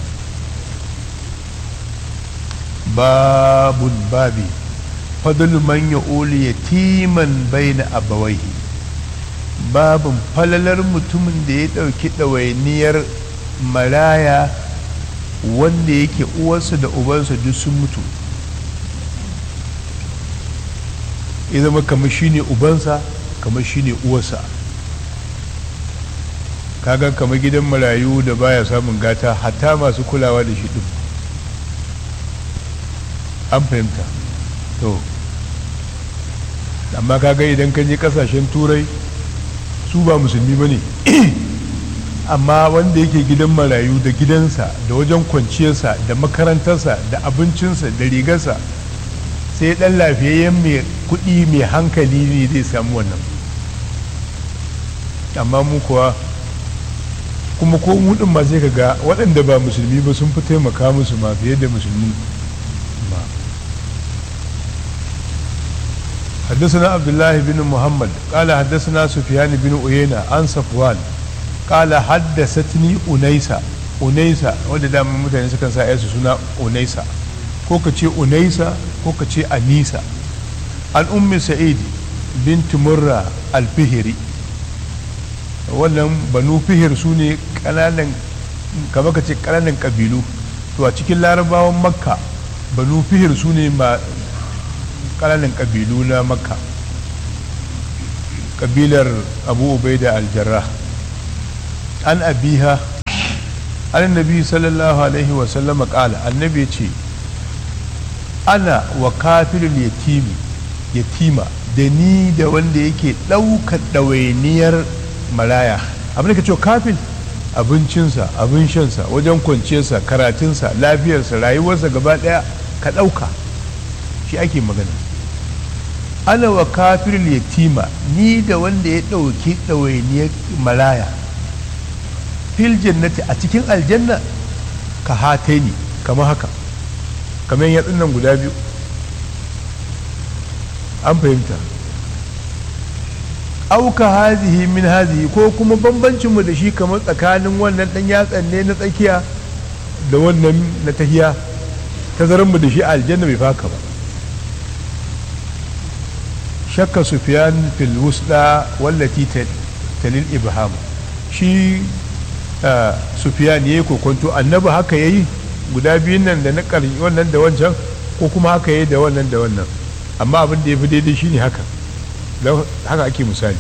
babun babi fadlu man ya'uli yatiman baina abawaihi babin falalar mutumin da ya ɗauki ɗawainiyar maraya wanda yake uwarsa da ubansa duk sun mutu ya zama kamar shi ne ubansa kamar shi ne uwarsa kaga kamar gidan marayu da baya samun gata hatta masu kulawa da shi ɗin an fahimta to amma kaga idan ka je ƙasashen turai su ba musulmi ba ne amma wanda yake gidan marayu da gidansa da wajen kwanciyarsa da makarantarsa da abincinsa da rigarsa sai dan lafiyayyen mai kuɗi mai hankali ne zai samu wannan amma mu kuwa kuma ko mudin ma sai ka ga waɗanda ba musulmi ba sun fi taimaka musu ma fiye da musulmi ba حدثنا عبد الله بن محمد قال حدثنا سفيان بن عيينة عن صفوان قال حدثتني أنيسة أنيسة wanda da mutane sukan sa yasu suna Unaisa ko ka ce Unaisa ko ka ce Anisa an ummi Sa'id bint Murra al-Fihri wannan banu fihir su ne kananan kama ka ce kananan kabilu to a cikin larabawan makka banu fihir su ne ƙananan ƙabilu na makka ƙabilar abu ubaida aljarra an abiha an nabi sallallahu alaihi wasallam kala annabi ya ce ana wa kafirul yatimi yatima da ni da wanda yake ɗaukar ɗawainiyar maraya abin da ka ce kafin abincinsa abin shansa wajen kwanciyarsa karatunsa lafiyarsa rayuwarsa gaba ɗaya ka ɗauka shi ake magana ana wa kafirul yatima ni da wanda ya ɗauki ɗawainiyar maraya fil jannati a cikin aljanna ka hatai ni kamar haka kamar yatsun nan guda biyu an fahimta auka hazihi min hazihi ko kuma bambancinmu da shi kamar tsakanin wannan ɗan yatsan ne na tsakiya da wannan na tahiya tazaranmu da shi a aljanna bai faka ba shakka sufiyan fil wusda wallati talil ibham shi sufiyan yayi kokonto annabi haka yayi guda biyun nan da na ƙarshe wannan da wancan ko kuma haka yayi da wannan da wannan amma abin da ya fi daidai shine haka haka ake misali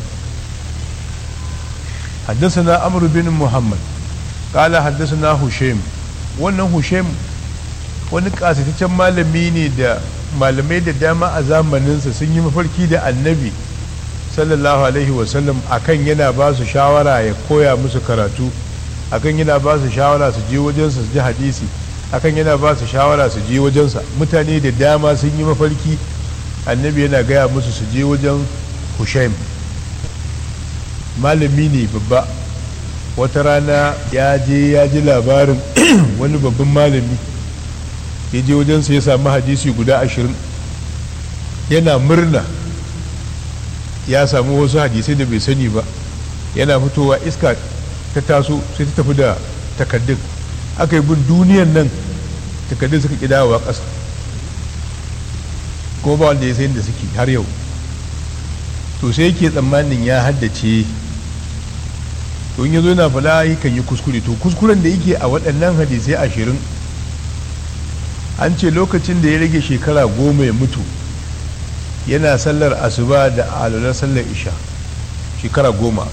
حدثنا عمرو بن محمد قال حدثنا هشيم wannan hushaim wani kasataccen malami ne da malamai da dama a zamaninsa sun yi mafarki da annabi sallallahu alaihi wasallam akan yana ba su shawara ya koya musu karatu akan yana ba su shawara su je wajensa su ji hadisi akan yana ba su shawara su je wajensa mutane da dama sun yi mafarki annabi yana gaya musu su je wajen hushaim malami ne babba wata rana ya je ya ji labarin wani babban malami ya je wajensa ya sami hadisi guda ashirin yana murna ya samu wasu hadisai da bai sani ba yana fitowa iska ta taso sai ta tafi da takaddun aka yi bin duniyan nan takaddun suka kidawa ƙasa kuma ba wanda ya sayin da suke har yau to sai yake tsammanin ya haddace to in ya zo yana fada kan yi kuskure to kuskuren da yake a waɗannan hadisai ashirin an ce lokacin da ya rage shekara goma ya mutu yana sallar asuba da alular sallar isha shekara goma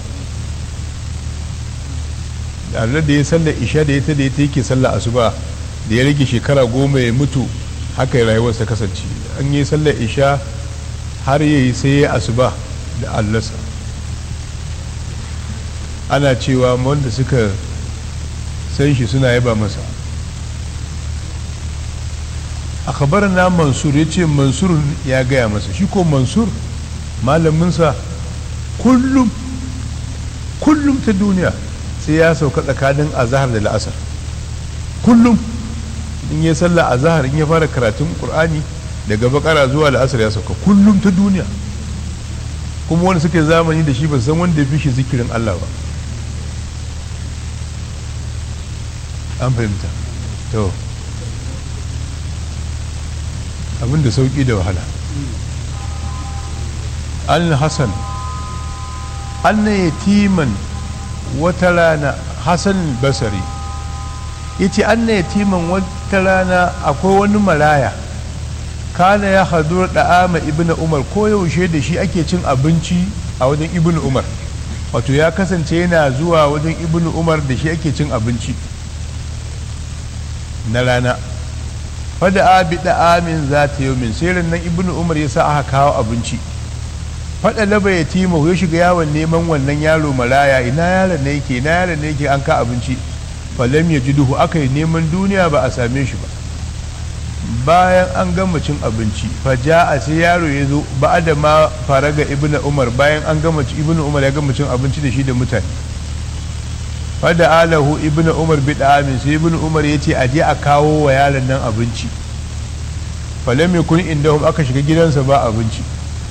da alular da ya sallar isha da ya ta da ya ta yake sallar asuba da ya rage shekara goma ya mutu haka rayuwarsa kasance an yi sallar isha har yayi sai ya asuba da allarsa ana cewa wanda suka san shi suna yaba masa a na mansur ya ce mansur ya gaya masa shi ko mansur malaminsa kullum kullum ta duniya sai ya sauka tsakanin azahar da la'asar kullum in ya sallah azahar in ya fara karatun qur'ani daga bakara zuwa la'asar ya sauka kullum ta duniya kuma wanda suke zamani da shi ba san wanda ya fi shi zikirin Allah ba an fahimta to abin da sauki da wahala an hassan an na yatiman wata rana hassan basari ya ce an na yatiman wata rana akwai wani maraya kana ya hadur da'ama ibn umar ko yaushe da shi ake cin abinci a wajen ibn umar wato ya kasance yana zuwa wajen ibn umar da shi ake cin abinci na rana fada abi da'amin za ta yau min sai nan ibn umar ya sa aka kawo abinci fada laba ya tima ya shiga yawon neman wannan yaro maraya ina yaron ne yake ina yaron ne yake an ka abinci falam ya ji duhu aka yi neman duniya ba a same shi ba bayan an gama cin abinci faja a sai yaro ya zo ba da ma fara ga ibn umar bayan an gama ibn umar ya gama cin abinci da shi da mutane fada alahu ibn umar bi amin sai ibn umar ya ce aje a kawo wa yaron nan abinci falam yakun indahum aka shiga gidansa ba abinci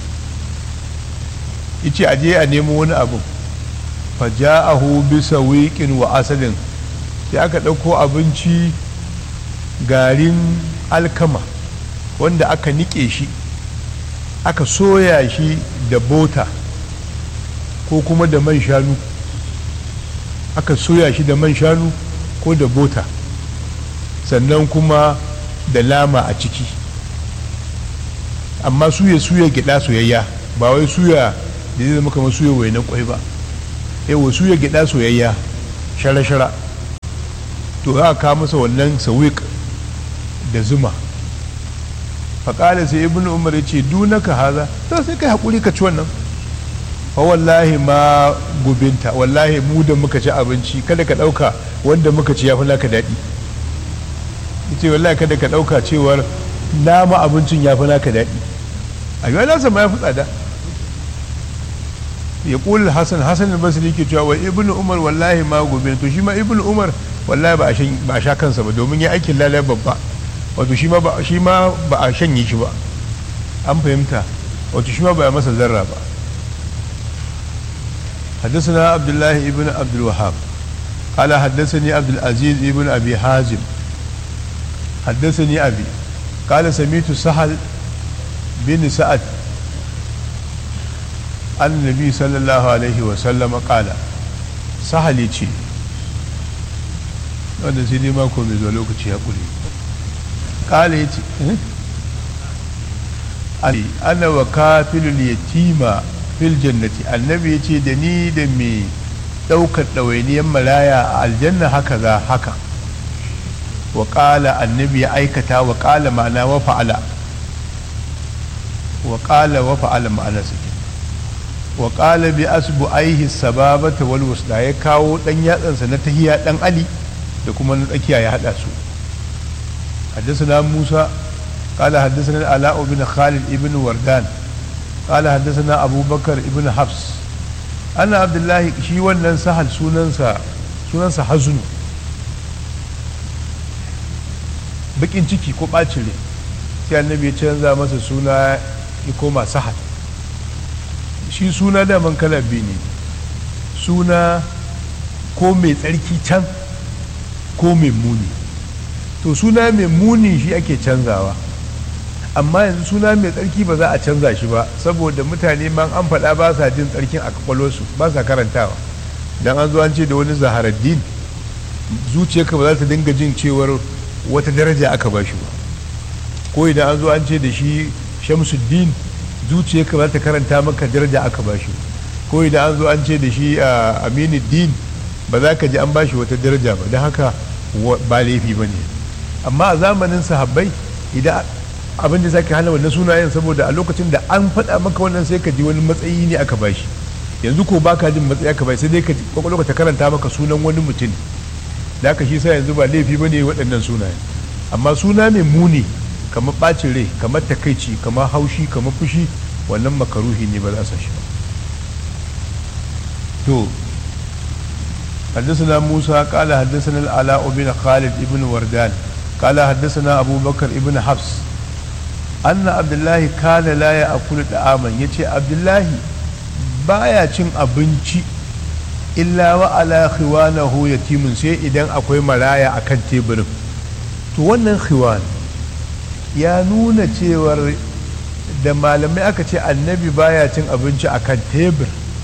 yace aje a nemo wani abu faja'ahu bi sawiqin wa asalin sai aka ɗauko abinci garin alkama wanda aka nike shi aka soya shi da bota ko kuma da man shanu aka soya shi da man shanu ko da bota sannan kuma da lama a ciki amma suya suya gida soyayya ba wai suya da zai zama kamar suya wainan kwai ba yawa suya gida soyayya shara-shara to za a kawo masa wannan sawik da zuma faƙala sai ibn umar ya ce dunaka haza to sai kai haƙuri ka ci wannan fa wallahi ma gubinta wallahi mu da muka ci abinci kada ka ɗauka wanda muka ci ya fi naka daɗi ce wallahi kada ka ɗauka cewar nama abincin ya fi naka daɗi a yi nasa ma ya fi tsada ya ƙul hasan hasan basri ke cewa wa ibn umar wallahi ma gobe to shi ma ibn umar wallahi ba a sha kansa ba domin ya aikin lalai babba wato shi ma ba a shanye shi ba an fahimta wato shi ma ba a masa zarra ba حدثنا عبد الله ابن عبد الوهاب قال حدثني عبد العزيز ابن ابي حازم حدثني ابي قال سميت سهل بن سعد عن النبي صلى الله عليه وسلم قال سهل يجي wanda sai dai mako mai zuwa lokaci ya kure kala ya ce ana wa kafilul yatima fil jannati annabi ya ce da ni da mai ɗaukar ɗawainiyar malaya a aljanna haka za haka wa ƙala annabi ya aikata wa ƙala ma'ana wa fa'ala wa ƙala wa fa'ala ma'ana suke wa ƙala bi asbu aihi sababata wal wusda ya kawo ɗan yatsansa na tahiya ɗan ali da kuma na tsakiya ya haɗa su حدثنا موسى قال حدثنا العلاء بن خالد ابن وردان قال حدثنا أبو بكر ابن حفص أنا عبد الله شي wannan sahal sunansa sunansa hazunu bakin ciki ko bacin rai sai annabi ya canza masa suna ya koma sahal shi suna daman kala biyu ne suna ko mai tsarki can ko mai muni to suna mai muni shi ake canzawa amma yanzu suna mai tsarki ba za a canza shi ba saboda mutane man an faɗa ba sa jin tsarkin a kwakwalwarsu ba sa karantawa dan an zo an ce da wani zaharaddin zuciyarka ba za ta dinga jin cewar wata daraja aka ba shi ba ko idan an zo an ce da shi shamsuddin zuciyarka ba za ta karanta maka daraja aka ba shi ko idan an zo an ce da shi aminuddin ba za ka ji an ba shi wata daraja ba don haka ba laifi ba ne amma a zamanin sahabbai idan abin da za ka hana wannan sunayen saboda a lokacin da an faɗa maka wannan sai ka ji wani matsayi ne aka bashi yanzu ko baka jin matsayi aka bashi sai dai ka kwakwalwa ta karanta maka sunan wani mutum da aka shi sa yanzu ba laifi ba ne waɗannan sunayen amma suna mai muni kamar ɓacin rai kamar takaici kamar haushi kamar fushi wannan makaruhi ne ba za su shi ba to حدثنا موسى قال حدثنا العلاء بن خالد بن وردان قال حدثنا أبو بكر ابن حفص أن عبد الله كان لا يأكل طعاما يتي عبد الله baya cin abinci illa wa ala khiwanahu yatimun sai idan akwai maraya akan teburin to wannan khiwan ya nuna cewar da malamai aka ce annabi baya cin abinci akan tebur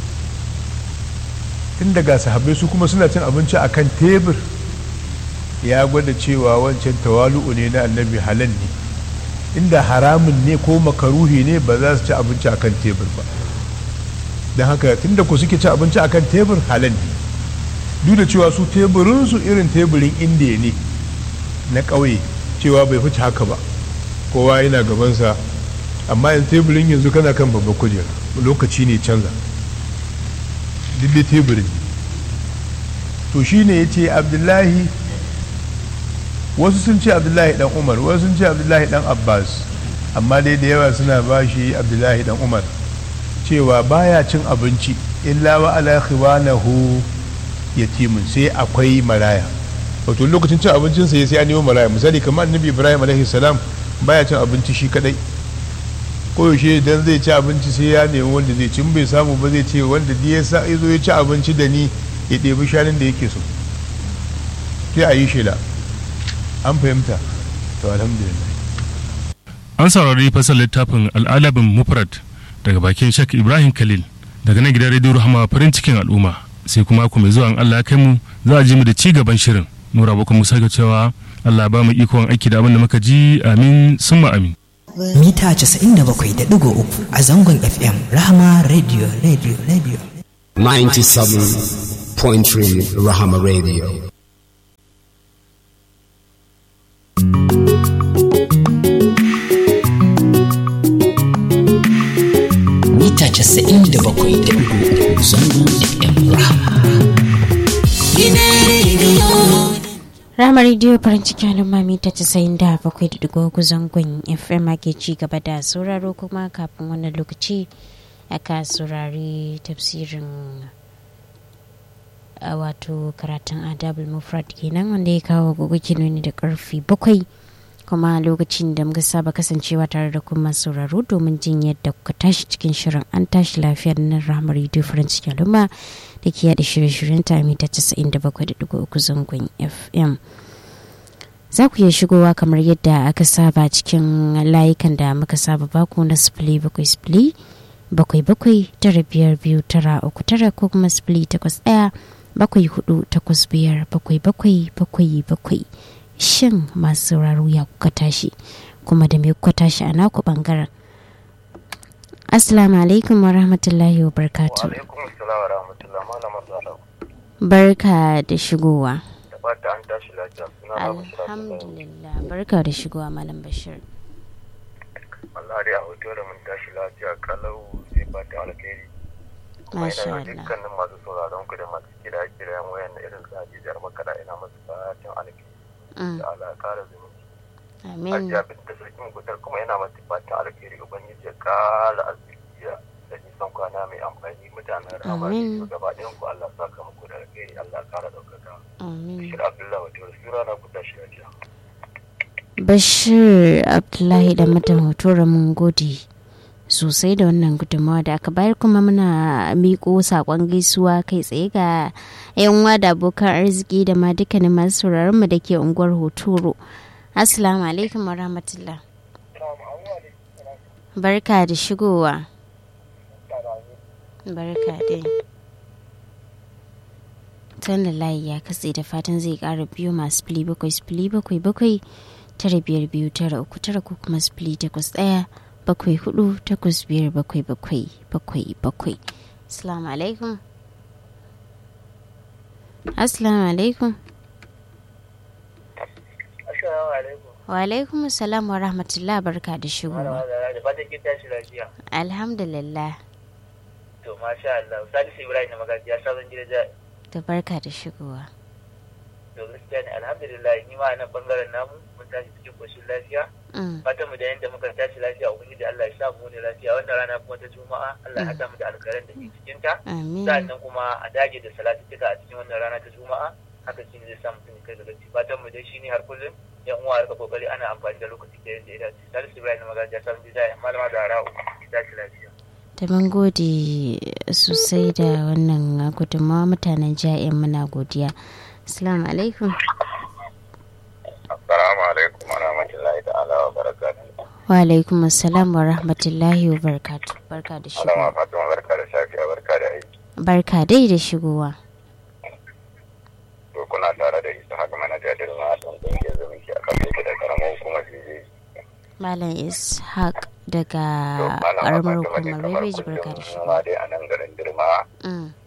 tun daga sahabbai su kuma suna cin abinci akan tebur ya gwada cewa wancan tawalu'u ne na annabi halal ne inda haramun ne ko makaruhi ne ba za su ci abinci akan tebur ba don haka tunda ku suke ci abinci akan tebur halal ne duk da cewa su teburinsu irin teburin indiya ne na ƙauye cewa bai fice haka ba kowa yana gabansa amma yanzu teburin yanzu kana kan babban kujera lokaci ne canza duk da teburin to shine ya ce abdullahi wasu sun ce abdullahi dan umar wasu sun ce abdullahi dan abbas amma dai da yawa suna ba shi abdullahi dan umar cewa baya cin abinci illa wa ala khiwanahu yatimun sai akwai maraya wato lokacin cin abincin sa sai an nemo maraya misali kamar annabi ibrahim alaihi salam baya cin abinci shi kadai koyaushe idan zai ci abinci sai ya nemi wanda zai ci bai samu ba zai ce wanda ya sa ya zo ya ci abinci da ni ya ɗebi shanun da yake so sai a yi shela an fahimta to alhamdulillah an saurari fasar littafin al'adabin mufrad daga bakin shak ibrahim khalil daga nan gidan rediyo rahama farin cikin al'umma sai kuma ku mai zuwa allah kai mu za a ji mu da ci gaban shirin nura bakon musa ga cewa allah ba mu ikon aiki da abin da muka ji amin summa amin mita 97.3 a zangon fm rahama radio radio radio 97.3 Rahama Radio. mita 97.3 zangon FM Rahama. Rama rediyo farin ciki al'umma mita casa'in da bakwai da digo zangon FM ake ci gaba da sauraro kuma kafin wannan lokaci aka saurari tafsirin a wato karatun adabul mufrad kenan wanda ya kawo gogo kinoni da karfi bakwai kuma lokacin da muka saba kasancewa tare da kuma sauraro domin jin yadda kuka tashi cikin shirin an tashi lafiyar nan rahama rediyo farin ciki al'umma da ke yada shirye-shiryen ta mita 97.3 zangon fm za ku iya shigowa kamar yadda aka saba cikin layukan da muka saba baku na sifili bakwai sifili bakwai bakwai tara biyar biyu tara uku tara ko kuma sifili takwas ɗaya bakwai hudu takwas biyar bakwai bakwai bakwai bakwai shin masu sauraro ya kuka tashi kuma da me kuka tashi a naku bangaren assalamu alaikum wa rahmatullahi wa barakatuh alaikum salam wa rahmatullah malama salam barka da shigowa da fata an tashi lafiya suna babu shirin alhamdulillah barka da shigowa malam bashir Allah dai a hoto da mun tashi lafiya kalau sai fata alkhairi kuma Masha ina Allah. da dukkanin masu sauraron ku da masu kira kiran wayan da irin sa jijiyar makara ina masu fatan alkhairi Mm, da Allah ya kara zumunci amin Hajiya bin da sarki mugutar kuma yana masu fatan alkhairi ubangiji ya kara arziki da nisan kwana mai amfani mutanen rama Amin. da gaba ɗayan ku Allah saka muku da alkhairi Allah ya kara ɗaukaka amin Bashir Abdullahi wato sura na ku tashi lafiya bashir abdullahi da mutum hotora mun gode sosai da wannan gudunmawa da aka bayar kuma muna miƙo saƙon gaisuwa kai tsaye ga yan uwa da abokan arziki da ma dukkanin masu sauraron mu da ke unguwar hotoro assalamu alaikum wa rahmatullah barka da shigowa barka dai tana layi ya katse da fatan zai kara biyu masu fili bakwai fili bakwai bakwai tara biyar biyu tara uku tara ko kuma fili takwas ɗaya bakwai hudu takwas biyar bakwai bakwai bakwai bakwai assalamu alaikum assalamu alaikum Assalamu alaikum wa alaikum salam wa rahmatullah barka da Malama shigowa Zara da fatan kin tashi lafiya. alhamdulillah To masha Allah, Salisu Ibrahim na magaji ya sabon gida ja. da barka da shigowa To gaskiya ne alhamdulillah ni ma a nan bangaren namu mun tashi cikin koshin lafiya. Mm, Fatan mu da yanda muka tashi lafiya ubangiji Allah ya sa mu ne lafiya wannan rana kuma ta Juma'a Allah ya hada mu da alkaran da ke cikin ta. amin Sannan kuma a dage da salatuka a cikin wannan rana ta Juma'a haka shi ne zai sa mutum ya kai ga gaci. Fatan mu dai shi ne har kullum yan uwa harka kokari ana amfani da lokaci da yadda ya dace. Salisu Ibrahim na magaji ya sabon gida ya malama da hara'u ki tashi lafiya. da mun gode sosai da wannan gudunmawa mutanen ja'in muna godiya assalamu alaikum Assalamu alaikum wa rahmatullahi ta'ala wa barakatuh. wa alaikum assalam wa rahmatullahi wa barakatuh barka da Malama shigowa Fatima barka da safiya barka da aiki. barka dai da shigowa To kuna tare da Isa haka manaja da ma a tsan kungiyar zumunci a kan da karamar hukumar Fiji. malam ishaq daga karamar hukumar bebeji barka da shigowa Ma dai a nan garin Dirma Mm,